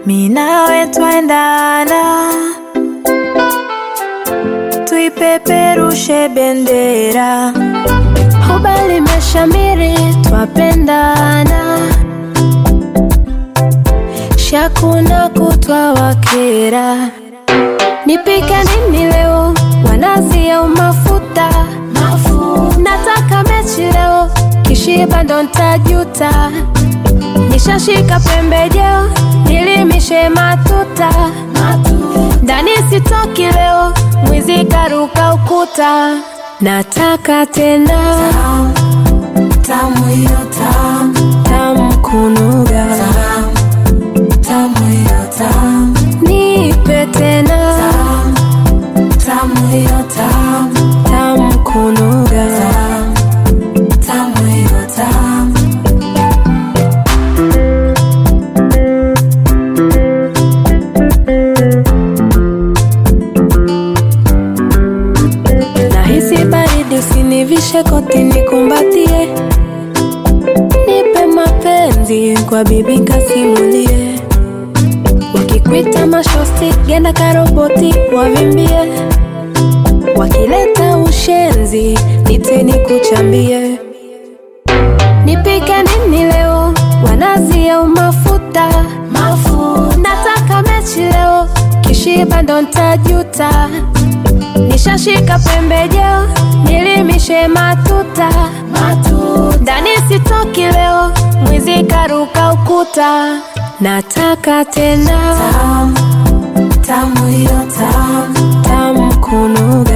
mi nawe twaendana, tuipeperushe bendera, Huba limeshamiri, twapendana, shakuna kutwa wakera. Nipike nini leo, wanazi au mafuta? Nataka mechi leo, kishiba ndo ntajuta. Nishashika pembejeo, nilimishe matuta. Ndani sitoki leo, mwizi karuka ukuta. Nataka tena tamu hiyo tamu, tamu kunuga, tamu hiyo tamu, nipe tena tamu hiyo tamu, tamu kunuga. tamu hiyo tamu. Nahisi baridi, usinivishe koti, nikumbatie, nipe mapenzi kwa bibi kasimulie. Wakikwita mashosti, genda karoboti, wavimbie. Wakileta ushenzi, niteni kuchambie. Nipike nini leo, wanazi au mafuta? Nataka mechi leo, kishiba ndo ntajuta. Nishashika pembejeo, nilimishe matuta. Ndani sitoki leo, mwizi karuka ukuta. Nataka tena Tamu hiyo tamu, tamu kunuga.